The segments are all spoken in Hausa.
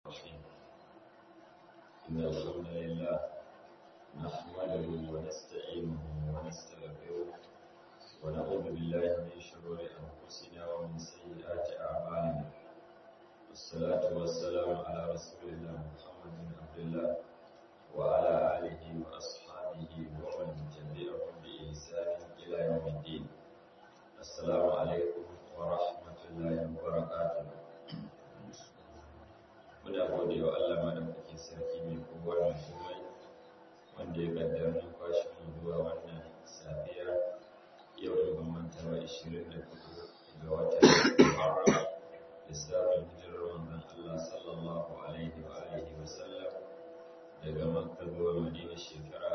الرحيم إن الحمد لله نحمده ونستعينه ونستغفره ونعوذ بالله من شرور أنفسنا ومن سيئات أعمالنا والصلاة والسلام على رسول الله محمد بن عبد الله وعلى آله وأصحابه ومن تبعهم بإحسان إلى يوم الدين السلام عليكم ورحمة الله وبركاته muna gode wa Allah madaukakin sarki mai kowa mai komai wanda ya kaddara numfashin mu zuwa wannan safiya yau da ban manta ba 24 ga watan Muharram lissafin hijirar manzon Allah sallallahu alaihi wa alihi wa sallam daga Makka zuwa Madina shekara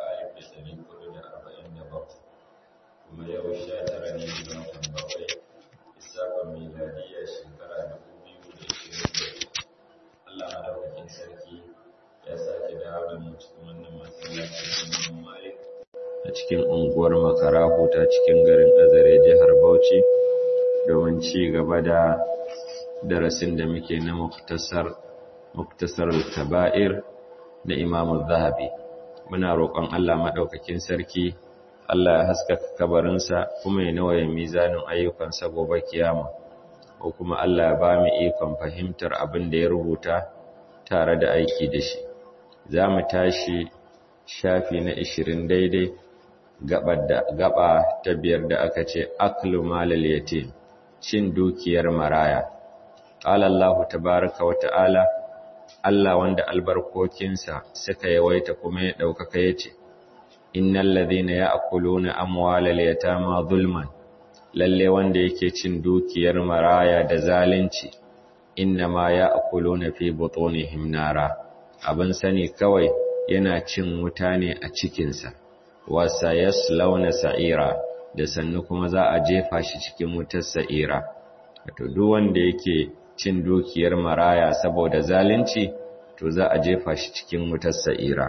1447 kuma yau 19 ne ga watan bakwai lissafin miladiyya shekara 2024 Allah madaukakin sarki ya sake dawo da mu cikin wannan masallacin Imam Malik a cikin unguwar Makarahu ta cikin garin Azare jihar Bauchi domin ci gaba da darasin da muke na muktasar muktasar al-kaba'ir na Imam Zahabi muna roƙon Allah madaukakin sarki Allah ya haskaka kabarinsa kuma ya nawaye mizanin ayyukansa gobe kiyama ko kuma Allah ba mu ikon fahimtar abin da ya rubuta tare da aiki da shi za mu tashi shafi na 20 daidai gaba ta biyar da aka ce aklu malal yatim cin dukiyar maraya qala Allah tabaaraka wa ta'ala Allah wanda albarkokinsa suka yawaita kuma ya daukaka yace innal ladhina ya'kuluna amwalal yatama zulman lalle wanda yake cin dukiyar maraya da zalunci innama ya'kuluna fi butunihim nara abin sani kawai yana cin wuta ne a cikinsa wasa yaslawna sa'ira da sannu kuma za a jefa shi cikin wutar sa'ira wato duk wanda yake cin dukiyar maraya saboda zalunci to za a jefa shi cikin wutar sa'ira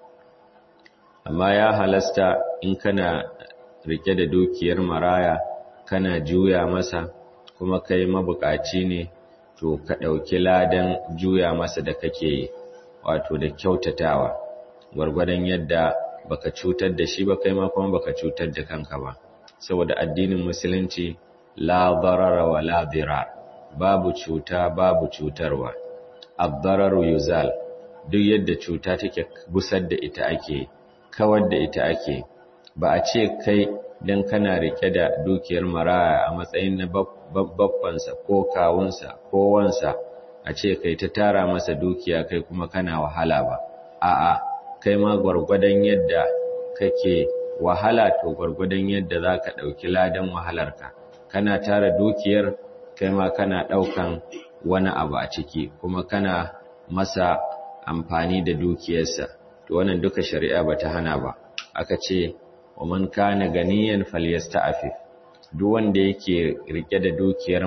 amma ya halasta in kana rike da dukiyar maraya kana juya masa kuma kai mabukaci ne to ka ɗauki ladan juya masa da kake yi wato da kyautatawa gwargwadon yadda baka cutar da shi ba kai ma kuma baka cutar da kanka ba saboda addinin musulunci la darara wa la dirar babu cuta babu cutarwa ad-dararu yuzal duk yadda cuta take gusar da ita ake kawar da ita ake ba a ce kai dan kana rike da dukiyar maraya a matsayin na babbansa ko kawunsa ko wansa a ce kai ta tara masa dukiya kai kuma kana wahala ba a'a kai ma gwargwadon yadda kake wahala to gwargwadon yadda zaka dauki ladan wahalarka kana tara dukiyar kai ma kana daukan wani abu a ciki kuma kana masa amfani da dukiyarsa to wannan duka shari'a bata hana ba aka ce wa man kana ganiyan falyasta'fif duk wanda yake rike da dukiyar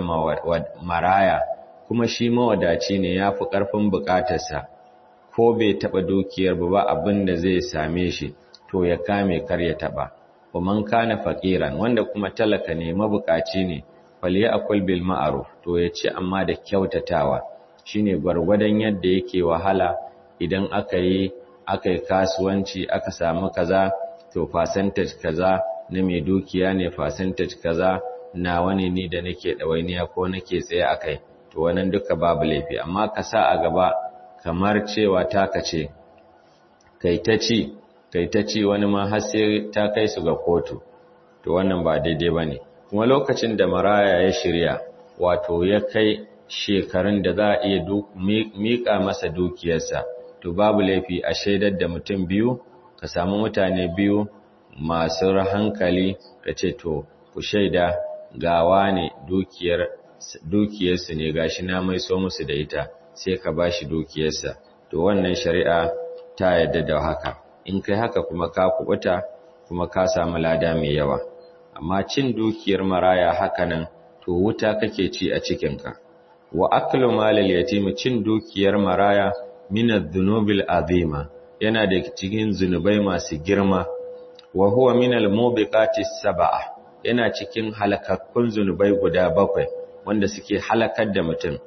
maraya kuma shi mawadaci ne yafi karfin bukatarsa ko bai taba dukiyar ba ba abin da zai same shi to ya kame kar ya taba wa man kana faqiran wanda kuma talaka ne mabukaci ne falyakul bil ma'ruf to ya ci amma da kyautatawa shine gwargwadon yadda yake wahala idan aka yi aka yi kasuwanci aka samu kaza to percentage kaza na mai dukiya ne percentage kaza na wani ni da nake ɗawainiya ko nake tsaye a kai to wannan duka babu laifi amma ka sa a gaba kamar cewa taka ce kai ta ci kai ta ci wani ma har sai ta kai su ga kotu to wannan ba daidai bane kuma lokacin da maraya ya shirya wato ya kai shekarun da za a iya miƙa masa dukiyarsa to babu laifi a shaidar da mutum biyu ka samu mutane biyu masu hankali ka ce to ku shaida gawa ne dukiyar dukiyarsu ne gashi na mai so musu da ita sai ka bashi dukiyarsa to wannan shari'a ta yadda da haka in kai haka kuma ka kubuta kuma ka samu lada mai yawa amma cin dukiyar maraya haka nan to wuta kake ci a cikinka wa aklu malal yatim cin dukiyar maraya min adh-dhunubil azima yana da cikin zunubai masu girma wa huwa min al-mubiqati sab'a yana cikin halakakkun zunubai guda bakwai wanda suke halakar da mutum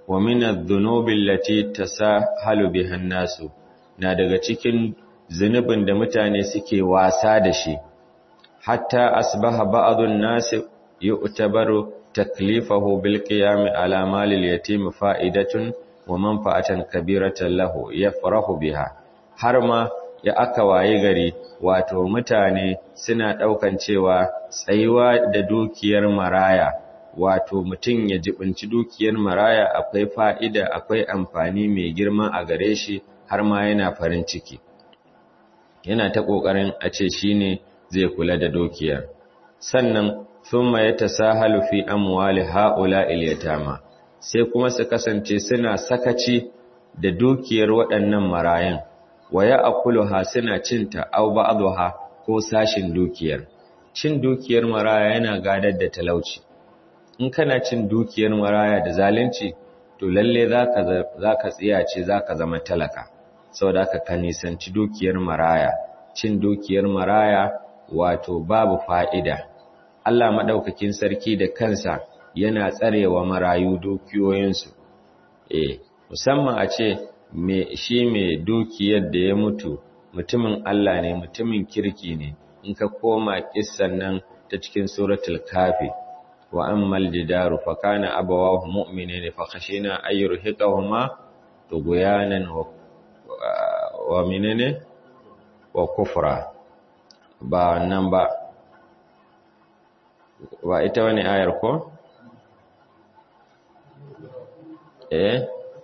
wa min adh-dhunubi allati tasahalu biha an-nasu na daga cikin zunubin da mutane suke wasa da shi hatta asbaha ba'dun nasi yu'tabaru taklifahu bil qiyam ala mali al-yatim fa'idatun wa manfa'atan kabiratan lahu yafrahu biha har ma ya aka waye gari wato mutane suna daukan cewa tsayuwa da dukiyar maraya wato mutum ya jibinci dukiyar maraya akwai fa'ida akwai amfani mai girma a gare shi har ma yana farin ciki yana ta kokarin a ce shine zai kula da dukiyar sannan thumma yatasahalu fi amwali haula ilyatama sai kuma su kasance suna sakaci da dukiyar waɗannan marayan waya akuluha suna cinta aw ba'dha ko sashin dukiyar cin dukiyar maraya yana gadar da talauci in kana cin dukiyar maraya da zalunci to lalle zaka zaka tsiyace zaka zama talaka saboda haka ka nisanci dukiyar maraya cin dukiyar maraya wato babu fa'ida Allah madaukakin sarki da kansa yana tsarewa marayu dukiyoyinsu eh musamman a ce me shi mai dukiyar da ya mutu mutumin Allah ne mutumin kirki ne in ka koma kissan nan ta cikin suratul kafi wa ammal jidaru fa kana abawahu mu'minin fa khashina ay yurhiqahuma tughyanan wa wa minene wa kufra ba nan ba ba ita wani ayar ko eh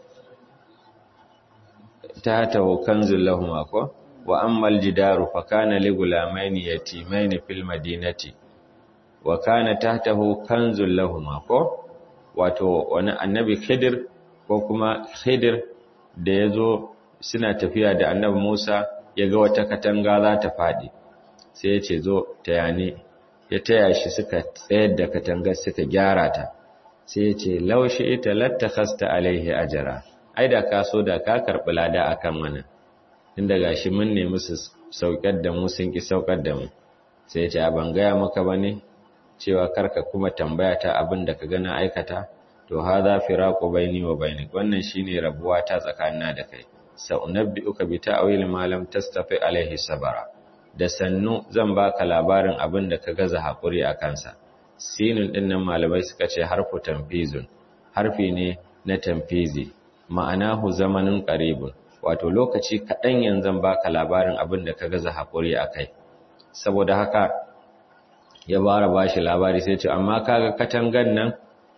تحته كنز لهما كو واما الجدار فكان لغلامين يتيمين في المدينه وكان تحته كنز لهما كو wato wani annabi Khidir ko kuma Khidir da yazo suna tafiya da annabi Musa yaga wata katanga za ta fadi sai ya ce zo tayani ya taya shi suka tsayar da katangar suka gyara ta sai ya ce laushi ita lattakhasta alaihi ajra ai da ka so da ka karɓi lada a kan mana inda ga shi mun nemi su saukar da mu sun ƙi saukar da mu sai ce a ban gaya maka ba ne cewa karka kuma tambaya ta abin da ka gana aikata to ha za fi raƙo baini wa baini wannan shi ne rabuwa ta tsakanina da kai sa'unabbi uka bi ta'awil malam tastafi alaihi sabara da sannu zan baka labarin abin da ka gaza haƙuri a kansa sinin ɗin nan malamai suka ce harfu tamfizun harfi ne na tamfizi ma'anahu zamanin qaribun wato lokaci kaɗan yanzu baka labarin abin da ka gaza haƙuri akai saboda haka ya bara bashi labari sai ce amma kaga katangan nan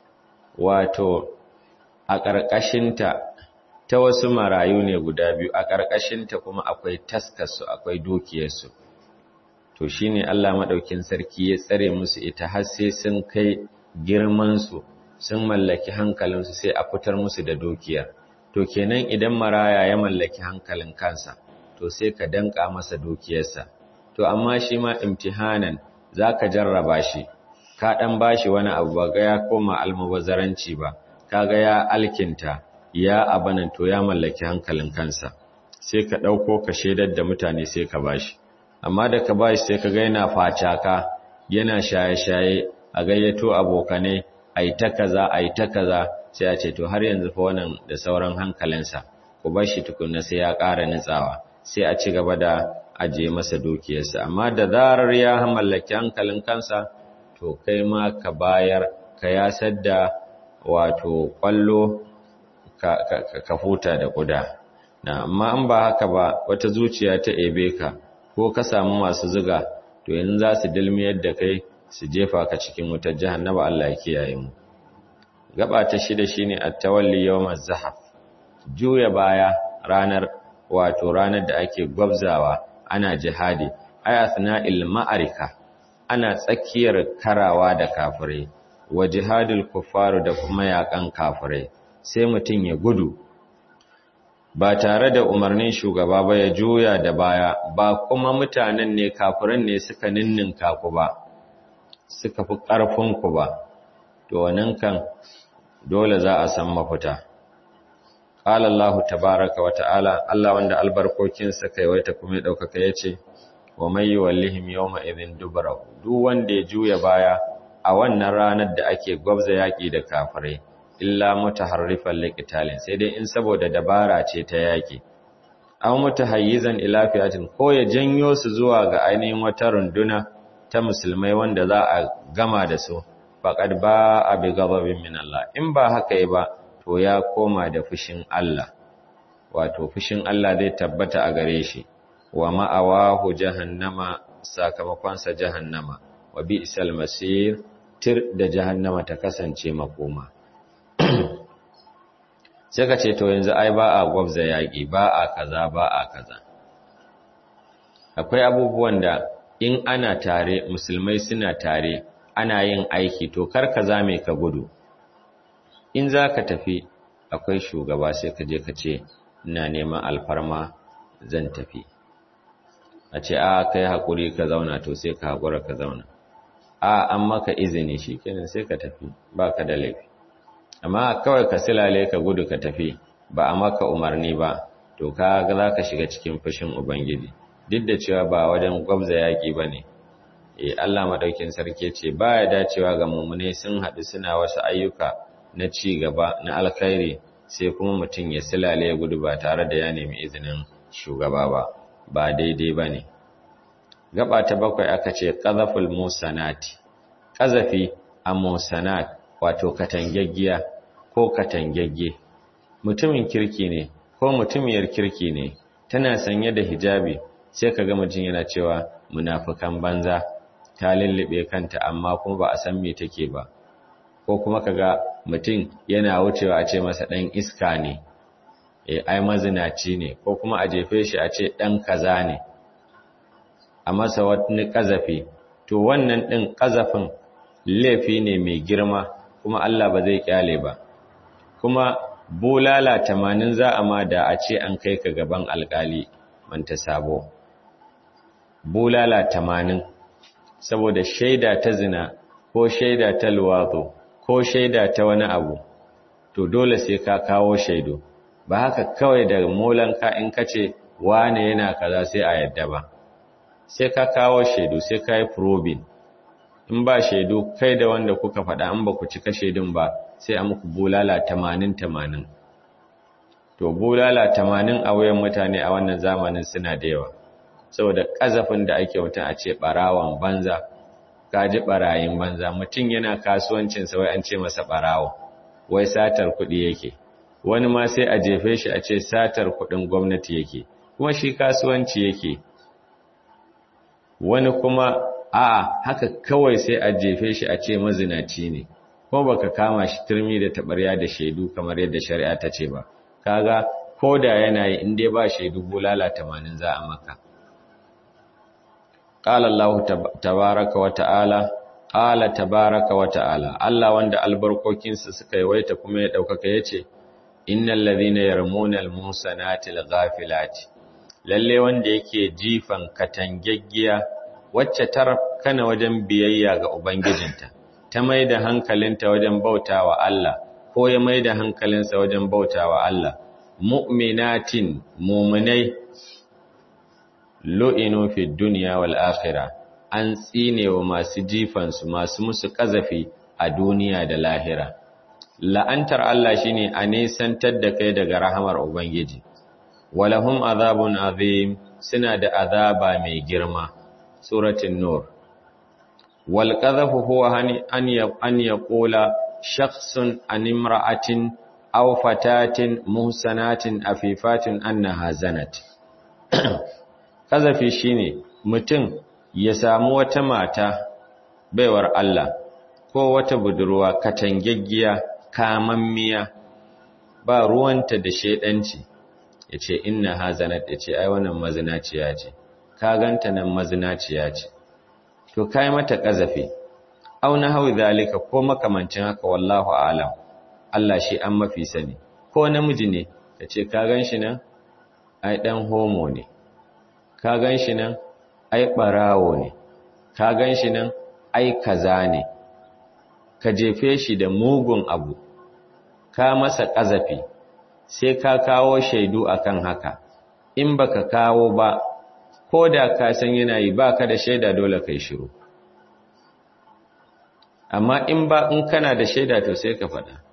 wato a ƙarƙashinta ta wasu marayu ne guda biyu a ƙarƙashinta kuma akwai taskarsu akwai dukiyarsu to shine Allah madaukin sarki ya tsare musu ita har sai sun kai girman su sun mallaki hankalinsu sai a fitar musu da dukiyar to kenan idan maraya ya mallaki hankalin kansa to sai ka danka masa dukiyarsa to amma shi ma imtihanan zaka jarraba shi ka dan bashi wani abu ba ga ya koma almubazzaranci ba kaga ya alkinta ya abanan to ya mallaki hankalin kansa sai ka dauko ka shedar da mutane sai ka bashi amma da ka bashi sai ka ga yana facaka yana shaye-shaye a gayyato abokanai ai ta kaza ai ta kaza sai a ce to har yanzu fa wannan da sauran hankalinsa ku bar shi tukunna sai ya ƙara nutsawa sai a ci gaba da ajiye masa dukiyarsa amma da zarar ya mallaki hankalin kansa to kai ma ka bayar ka yasar da wato kwallo ka, ka, ka huta da kuda na amma in ba haka ba wata zuciya ta ebe ka ko ka samu masu zuga to yanzu za su dilmiyar da kai su jefa ka cikin wutar jahannama Allah ya kiyaye mu gaba ta shida shine at-tawalli yawmaz zahaf juya baya ranar wato ranar da ake gwabzawa ana jihadi ayathna ma'arika ana tsakiyar karawa da kafirai wa jihadul kuffaru da kuma yakan kafirai sai mutun ya gudu ba tare da umarnin shugaba ba ya juya da baya ba kuma mutanen ne kafiran ne suka ninninka ku ba suka fi ƙarfin ku ba to wannan kan dole za a san mafita qala Allah tabaaraka wa ta'ala Allah wanda albarkokinsa kaiwaita kuma ya daukaka yace wa may yuwallihim yawma idhin dubarahu duk wanda ya juya baya a wannan ranar da ake gwabza yaki da kafirai illa mutaharrifan liqitalin sai dai in saboda dabara ce ta yaki aw mutahayyizan ila fi'atin ko ya janyo su zuwa ga ainihin wata runduna ta musulmai wanda za a gama da su faqad ba a bi ghadabin min Allah in ba haka yi ba to ya koma da fushin Allah wato fushin Allah zai tabbata a gare shi wa ma'awahu jahannama sakamakonsa jahannama wa bi'sal masir tir da jahannama ta kasance makoma sai ka ce to yanzu ai ba a gwabza yaƙi ba a kaza ba a kaza akwai abubuwan da in ana tare musulmai suna tare ana yin aiki to kar ka zame ka gudu in za ka tafi akwai shugaba sai ka je ka ce ina neman alfarma zan tafi a ce a kai haƙuri ka zauna to sai ka haƙura ka zauna a an maka izini shi kenan sai ka tafi ba ka da laifi amma kawai ka silale ka gudu ka tafi ba a maka umarni ba to ka za ka shiga cikin fushin ubangiji duk da cewa ba wajen gwabza yaƙi ba ne e Allah maɗaukin sarki ce ba ya dacewa ga mummune sun haɗu suna wasu ayyuka na ci gaba na alkhairi sai kuma mutum ya silale ya gudu ba tare da ya nemi izinin shugaba ba ba daidai ba ne gaba ta bakwai aka ce ƙazaful musanati ƙazafi a musanat wato katangaggiya ko katangagge mutumin kirki ne ko mutumiyar kirki ne tana sanye da hijabi sai ka ga mutum yana cewa munafukan banza ta lullube kanta amma kuma ba a san me take ba ko kuma kaga mutum yana wucewa a ce masa dan iska ne eh ai mazinaci ne ko kuma a jefe shi a ce dan kaza ne a masa wani kazafi to wannan din kazafin laifi ne mai girma kuma Allah ba zai kyale ba kuma bulala tamanin za a ma da a ce an kai ka gaban alkali manta sabo bulala tamanin saboda shaida ta zina ko shaida ta luwato ko shaida ta wani abu to dole sai ka kawo shaidu ba haka kawai da molanka in ka ce wane yana kaza sai a yadda ba sai ka kawo shaidu sai ka yi probing in ba shaidu kai da wanda kuka faɗa in ba ku cika shaidun ba sai a muku bulala tamanin tamanin to bulala tamanin a wuyan mutane a wannan zamanin suna da yawa saboda ƙazafin da ake mutum a ce ɓarawan banza kaji ɓarayin banza mutum yana kasuwancinsa wai an ce masa ɓarawo wai satar kuɗi yake wani ma sai a jefe shi a ce satar kuɗin gwamnati yake kuma shi kasuwanci yake wani kuma a haka kawai sai a jefe shi a ce mazinaci ne ko baka kama shi turmi da tabarya da shaidu kamar yadda shari'a ta ce ba kaga ko da yana yi in dai ba shaidu bulala 80 za a maka qala Allah tabaaraka wa ta'ala qala tabaaraka wa ta'ala Allah wanda albarkokinsa suka yawaita kuma ya daukaka yace innal ladhina yarmuna almusanati alghafilati lalle wanda yake jifan katangaggiya wacce tar kana wajen biyayya ga ubangijinta ta maida hankalinta wajen bautawa Allah ko ya maida hankalinsa wajen bautawa Allah mu'minatin mu'minai lu'inu fi dunya wal akhirah an tsine wa masu jifansu masu musu kazafi a duniya da lahira la'antar Allah shine a nesantar da kai daga rahamar ubangiji walahum azabun azim suna da azaba mai girma suratul nur wal qadhafu huwa an an yaqula shakhsun an imra'atin aw fatatin muhsanatin afifatin annaha zanat kazafi shine mutum ya samu wata mata baiwar Allah ko wata budurwa katangaggiya kamammiya ba ruwanta da shedanci yace inna hazanat yace ai wannan mazinaciya ce ka ganta nan mazinaciya ce to kai mata kazafi au na hawi zalika ko makamancin haka wallahu a'lam Allah shi an mafi sani ko namiji ne yace ka ganshi nan ai dan homo ne ka ganshi nan ai barawo ne ka ganshi nan ai kaza ne ka jefe shi da mugun abu ka masa kazafi sai ka kawo shaidu akan haka in baka kawo ba ko da ka san yana yi baka da shaida dole kai shiru amma in ba in kana da shaida to sai ka faɗa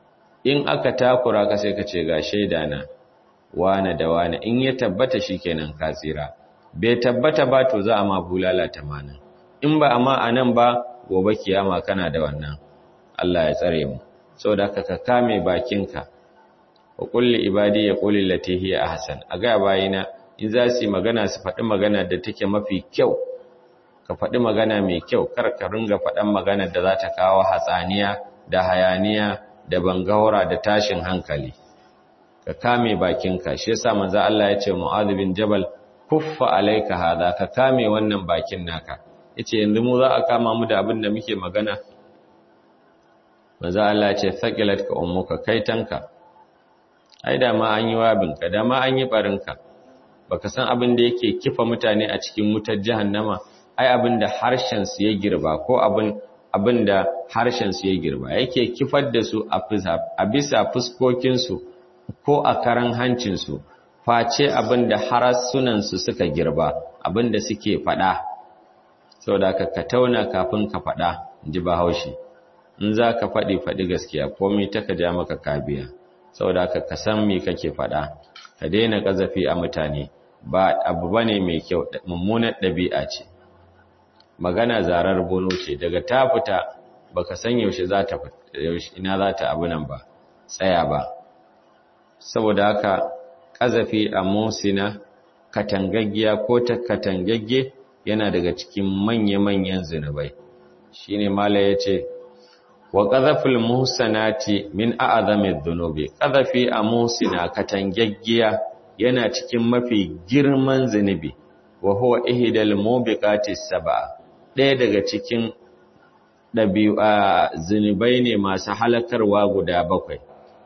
in aka takura ka sai ka ce ga shaida na wane da wane in ya tabbata shikenan ka tsira bai tabbata ba to za a ma bulala tamanin in ba amma a nan ba gobe kiyama kana da wannan Allah ya tsare mu saboda haka ka kame bakinka wa kulli ibadi ya quli lati hiya ahsan a ga bayina in za su yi magana su faɗi magana da take mafi kyau ka faɗi magana mai kyau kar ka ringa faɗan magana da za ta kawo hatsaniya da hayaniya da bangaura da tashin hankali ka kame bakinka shi yasa manzo Allah ya ce Mu'adh bin Jabal kuffa alayka hada ka kame wannan bakin naka yace yanzu mu za a kama mu da abin da muke magana manzo Allah ya ce thaqilat ka ummuka kaitanka ai da ma an yi wabinka da ma an yi barinka baka san abin da yake kifa mutane a cikin wutar jahannama ai abin da harshen su ya girba ko abin abin da harshen su ya girba yake kifar da su a bisa fuskokin su ko a karan hancin su face abin da harasunan su suka girba abin da suke fada saboda ka ka tauna kafin ka fada ji bahaushe in za ka faɗi faɗi gaskiya komai ta ka ja maka kabiya saboda ka ka san me kake faɗa ka daina ƙazafi a mutane ba abu bane mai kyau mummunar ɗabi'a ce magana zarar bono ce daga ta fita baka san yaushe za ta yaushe ina za ta abu nan ba tsaya ba saboda haka ƙazafi a musina katangaggiya ko ta katangagge yana daga cikin manya-manyan zinubai shine mala yace wa qadhaful muhsanati min a'zami dhunubi qadhafi a muhsina katangaggiya yana cikin mafi girman zinubi wa huwa ihdal mubiqati sab'a ɗaya daga cikin ɗabi'a zinubai ne masu halakarwa guda bakwai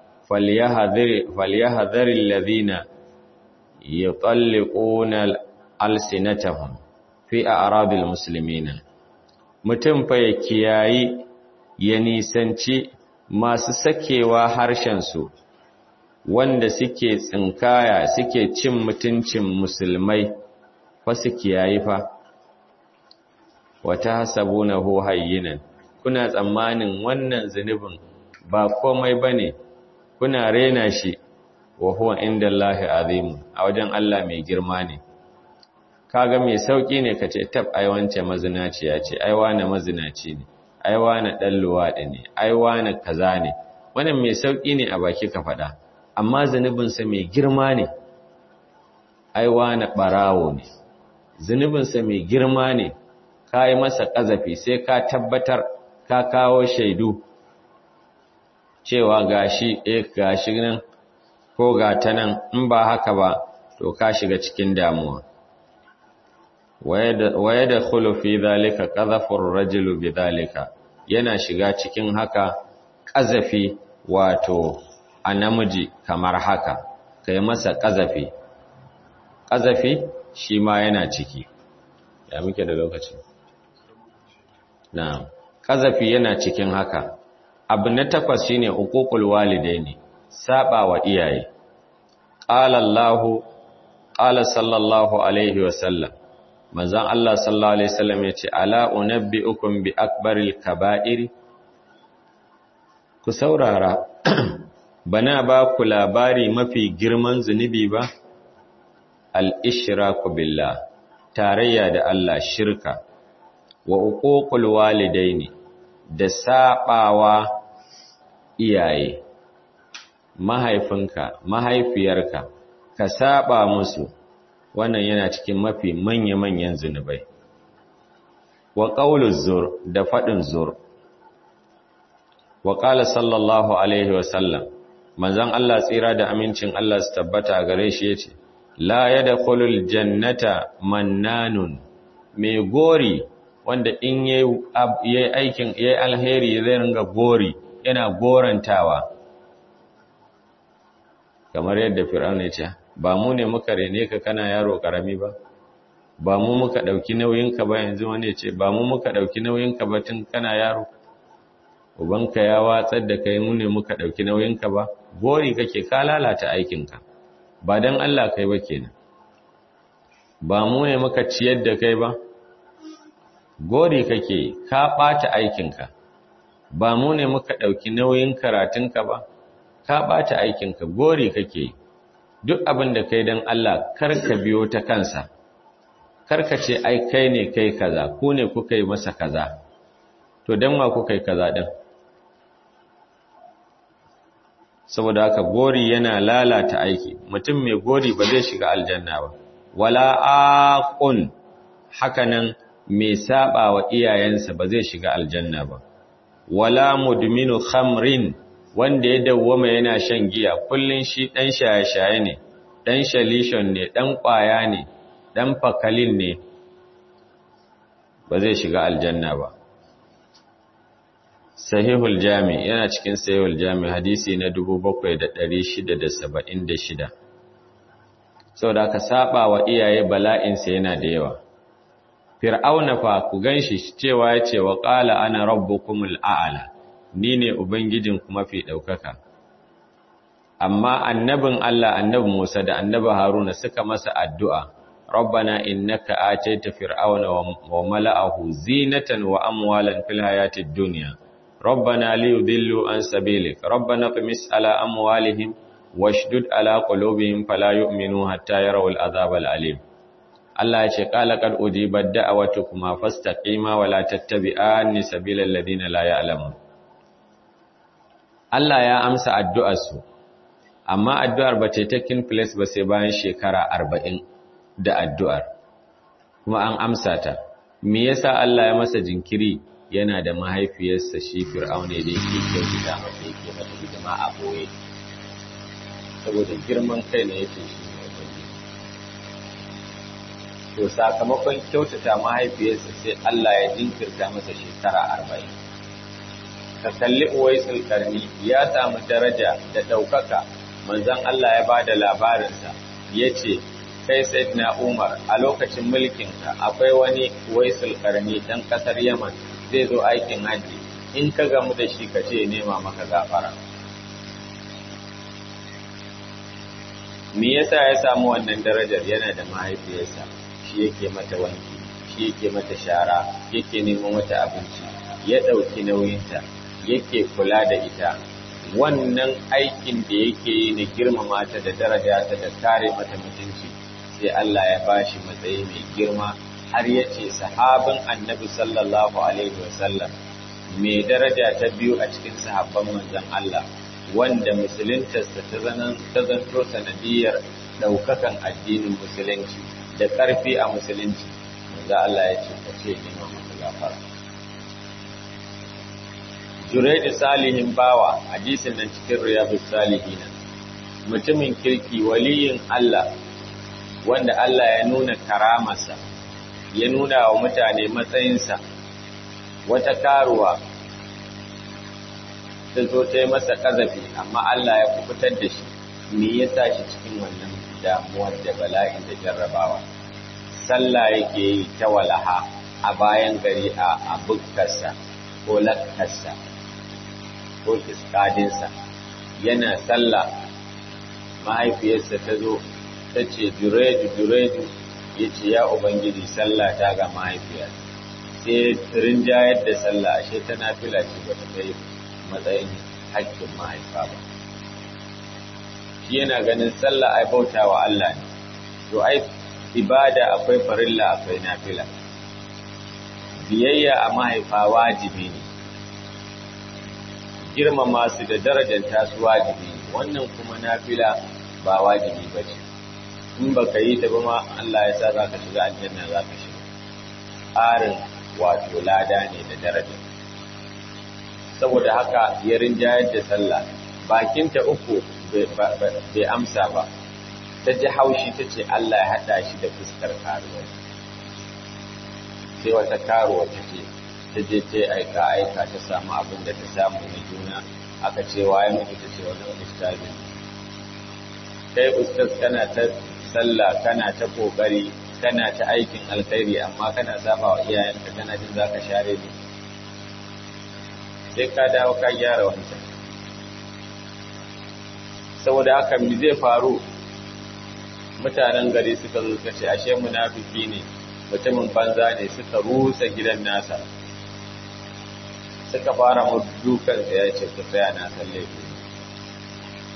falyahdhar alladhina yutalliquna alsinatahum fi a'radil muslimina mutum fa ya kiyayi ya nisanci masu sakewa harshensu wanda suke tsinkaya suke cin mutuncin musulmai fa su kiyayi fa wata hasabunahu hayyinan kuna tsammanin wannan zunubin ba komai bane kuna rena shi wa huwa indallahi azim a wajen Allah mai girma ne kaga mai sauki ne kace tab ai wance mazinaciya ce ai wane mazinaci ne ai wane dan luwadi ne ai wane kaza ne wannan mai sauki ne a baki ka faɗa amma zunubin sa mai girma ne ai wane barawo ne zunubin sa mai girma ne kai masa kazafi sai ka tabbatar ka kawo shaidu cewa gashi eh gashi nan ko ga ta nan in ba haka ba to ka shiga cikin damuwa waye da fi zalika qadhafur rajulu bidhalika yana shiga cikin haka qazafi wato a namiji kamar haka kai masa qazafi qazafi shi ma yana ciki ya muke da lokaci na'am qazafi yana cikin haka abu na takwas shine uququl walidaini saba wa iyaye qala allah qala sallallahu alaihi wasallam manzon Allah sallallahu alaihi wasallam yace ala unabbiukum bi akbaril kaba'iri ku saurara bana ba ku labari mafi girman zunubi ba al-ishraku billah tarayya da Allah shirka wa uququl walidaini da sabawa iyaye mahaifinka mahaifiyarka ka saba musu wannan yana cikin mafi manya-manyan zunubai wa qauluz zur da fadin zur wa qala sallallahu alaihi wa sallam manzon Allah tsira da amincin Allah su tabbata gare shi yace la yadkhulul jannata mannanun mai gori wanda in yayi aikin yayi alheri zai ringa gori yana gorantawa kamar yadda fir'auna ya ce ba mu ne muka rene ka kana yaro karami ba ba mu muka dauki nauyinka ba yanzu wani ya ce ba mu muka dauki nauyinka ba tun kana yaro ubanka ya watsar da kai mu ne muka dauki nauyinka ba gori kake ka lalata aikinka ba dan Allah kai ba kenan ba mu ne muka ciyar da kai ba gori kake ka ɓata aikinka ba mu ne muka ɗauki nauyin karatunka ba ka ɓata aikinka gori kake duk abin da kai don Allah kar ka biyo ta kansa kar ka ce ai kai ne kai kaza ku ne kuka yi masa kaza to don ma kuka yi kaza ɗin saboda haka gori yana lalata aiki mutum mai gori ba zai shiga aljanna ba wala aqun hakanan mai saba wa iyayensa ba zai shiga aljanna ba wala mudminu khamrin wanda ya dawwama yana shan giya kullun shi dan shaye-shaye ne dan shalishon ne dan kwaya ne dan fakalin ne ba zai shiga aljanna ba sahihul jami yana cikin sahihul jami hadisi na 7676 saboda ka saba wa iyaye bala'insa yana da yawa fir'auna fa ku ganshi cewa ya ce wa qala ana rabbukumul a'la ni ne ubangijin kuma fi daukaka amma annabin Allah annabi Musa da annabi Haruna suka masa addu'a rabbana innaka ataita fir'auna wa mala'ahu zinatan wa amwalan fil hayatid dunya ربنا ليضلوا عن سبيلك ربنا اطمس على أموالهم واشدد على قلوبهم فلا يؤمنوا حتى يروا العذاب الأليم Allah ya ce qala qad ujibat da'awatukuma fastaqima wa la tattabi'anni sabilal ladina la ya'lamun Allah ya amsa addu'ar su amma addu'ar ba ta taking place ba sai bayan shekara 40 da addu'ar kuma an amsa ta me yasa Allah ya masa jinkiri yana da mahaifiyarsa shi fir'aune da yake kyautata masa yake mata hidima a boye saboda girman kai ne yake shi ne ubangiji to sakamakon kyautata mahaifiyarsa sai Allah ya jinkirta masa shekara arba'in ka kalli uwaisul karni ya samu daraja da ɗaukaka manzon Allah ya bada labarinsa ya ce kai sayyidina Umar a lokacin mulkinka akwai wani uwaisul karni ɗan ƙasar Yaman zai zo aikin haji in ka gamu da shi ka ce nema maka gafara me yasa ya samu wannan darajar yana da mahaifiyarsa shi yake mata wanki shi yake mata shara yake neman mata abinci ya ɗauki nauyinta yake kula da ita wannan aikin da yake yi na girmama ta da daraja ta da kare mata mutunci sai Allah ya bashi matsayi mai girma har ya ce sahabin annabi sallallahu alaihi wasallam mai daraja ta biyu a cikin sahabban manzon Allah wanda musuluntarsa ta zanto sanadiyar ɗaukakan addinin musulunci da ƙarfi a musulunci manzo Allah ya ce ka ce nema maka gafara Juraidu salihin bawa hadisin nan cikin riyadus salihina mutumin kirki waliyin Allah wanda Allah ya nuna karamarsa ya nuna wa mutane matsayinsa wata karuwa ta zo ta yi masa ƙazafi amma Allah ya kubutar da shi me ya sa shi cikin wannan damuwar da bala'in da jarrabawa sallah yake yi ta walaha a bayan gari a bukkarsa ko lakkarsa ko kiskadinsa yana sallah mahaifiyarsa ta zo ta ce jureju jureju ya ce ya ubangiji sallah ta ga mahaifiyar sai rinjayar da sallah ashe tana fila ce ba ta kai matsayin haƙƙin mahaifa ba shi yana ganin sallah ai bauta wa Allah ne to ai ibada akwai farilla akwai nafila biyayya a mahaifa wajibi ne girmama su da darajar tasu wajibi ne wannan kuma nafila ba wajibi ba ce in ba ka yi ta ba ma Allah ya sa za ka shiga aljanna za ka shiga ƙarin wato lada ne da daraja saboda haka ya rinjayar da sallah bakinta uku bai amsa ba ta ji haushi ta ce Allah ya haɗa shi da fuskar karuwa sai wata karuwa ta ce ta je ta aika aika ta samu abin da ta samu na juna aka ce waye mutu ta ce wani ustazi kai ustaz kana ta sallah kana ta kokari kana ta aikin alkhairi amma kana saba wa iyayenka kana jin zaka share ni sai ka dawo ka gyara wancan saboda haka me zai faru mutanen gari suka zo suka ce ashe munafiki ne mutumin banza ne suka rusa gidan nasa suka fara mu dukan ya ce ku tsaya na san laifi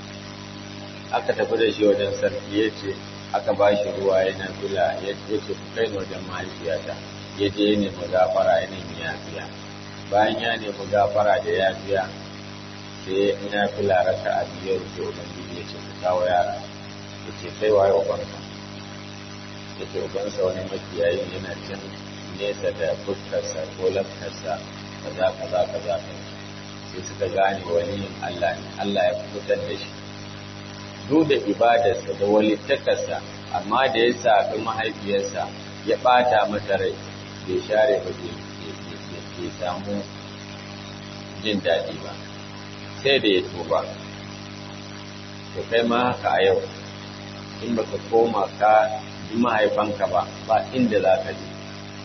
aka tafi da shi wajen sarki ya ce aka ba shi ruwa yana fila ya ce ku kai ni wajen mahaifiyata ya je ya nemi gafara ya nemi yafiya bayan ya nemi gafara da yafiya sai ina fila raka a biyar da ubangiji ya ce ku kawo yara ya ce kai waye ubanka ya ce ubansa wani makiyayi yana can nesa da fuskarsa ko lafkarsa kaza kaza kaza sai suka gane waliyin Allah ne Allah ya fitar da shi duk da ibadarsa da walittakarsa amma da ya saɓi mahaifiyarsa ya ɓata mata rai bai share ba bai samu jin daɗi ba sai da ya tuba to kai ma haka a yau in baka koma ka bi mahaifanka ba ba inda za ka je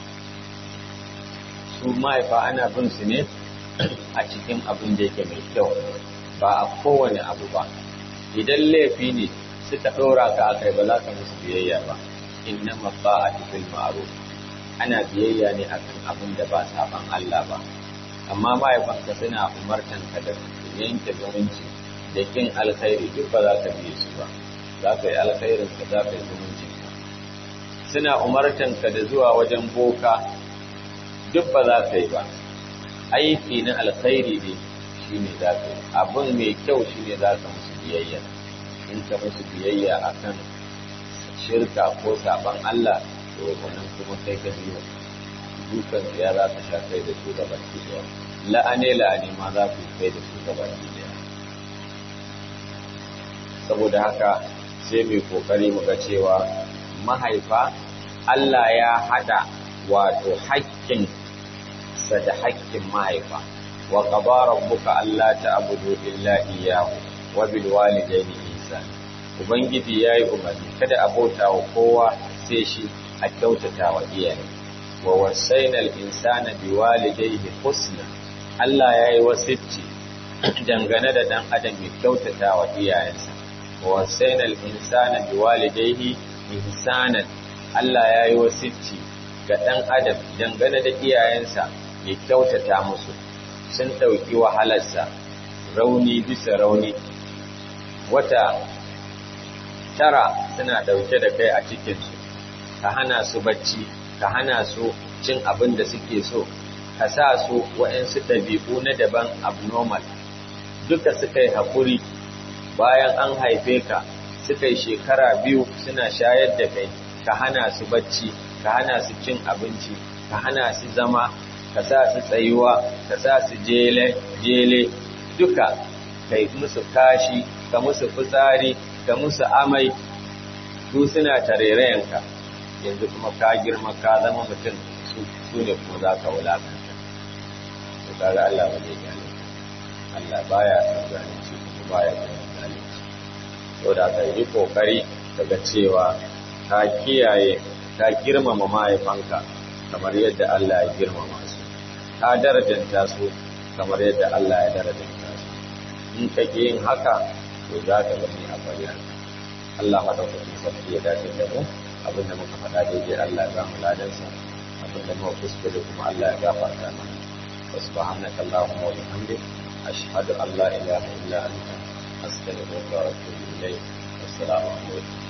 su mahaifa ana bin su ne a cikin abin da yake mai kyau ba a kowane abu ba idan laifi ne suka ɗora ka a kai ba za ka musu biyayya ba inna mabba a cikin ma'aru ana biyayya ne akan abin da ba saban Allah ba amma mahaifanka suna umartan ka da yanke zumunci da kin alkhairi duk ba za ka biye su ba za ka yi alkhairin ka za ka yi zumuncin ka suna umartan ka da zuwa wajen boka duk ba za ka yi ba aiki na alkhairi ne shi ne za ka yi abin mai kyau shi ne za ka musu biyayya in ka musu biyayya a kan shirka ko saban Allah to wannan kuma kai ka biyo dukan ya za ka sha kai da su gaba ki daya la'ane la'ane ma za ku kai da su gaba ki daya saboda haka sai mai kokari mu ga cewa mahaifa Allah ya hada wato haƙƙin sa da haƙƙin mahaifa wa qadara rabbuka alla ta'budu illa iyyahu wa bil walidayni ihsan ubangiji yayi umarni kada a bauta wa kowa sai shi a kyautata wa iyaye wa wasainal insana biwalidayhi husna Allah yayi wasicci dangane da dan adam ya kyautata wa iyayensa wa wasainal insana biwalidayhi ihsanan Allah yayi wasicci ga dan adam dangane da iyayensa ya kyautata musu sun dauki wahalarsa rauni bisa rauni wata tara suna dauke da kai a cikinsu ka hana su bacci ka hana su cin abin da suke so ka sa su waɗansu ɗabi'u na daban abnormal duka suka yi haƙuri bayan an haife ka suka yi shekara biyu suna shayar da kai ka hana su bacci ka hana su cin abinci ka hana su zama ka sa su tsayuwa ka sa su jele jele duka kai musu kashi ka musu fitsari ka musu amai su suna tarerayenka yanzu kuma ka girma ka zama mutum su ne kuma za ka wulakanta to kaga Allah ba zai gane Allah baya san zalunci kuma baya san zalunci to da ka yi kokari daga cewa ka kiyaye ka girmama mahaifanka kamar yadda Allah ya girmama su ka darajanta su kamar yadda Allah ya darajanta su in ka yin haka to za ka gani a bayyana Allah madaukakin sarki ya dace da mu abinda muka faɗa daidai Allah ya bamu ladansa abinda muka kuskure kuma Allah ya gafarta mana wa subhanaka allahumma wa bihamdik ashhadu an la ilaha illa anta astaghfiruka wa atubu ilayk assalamu alaikum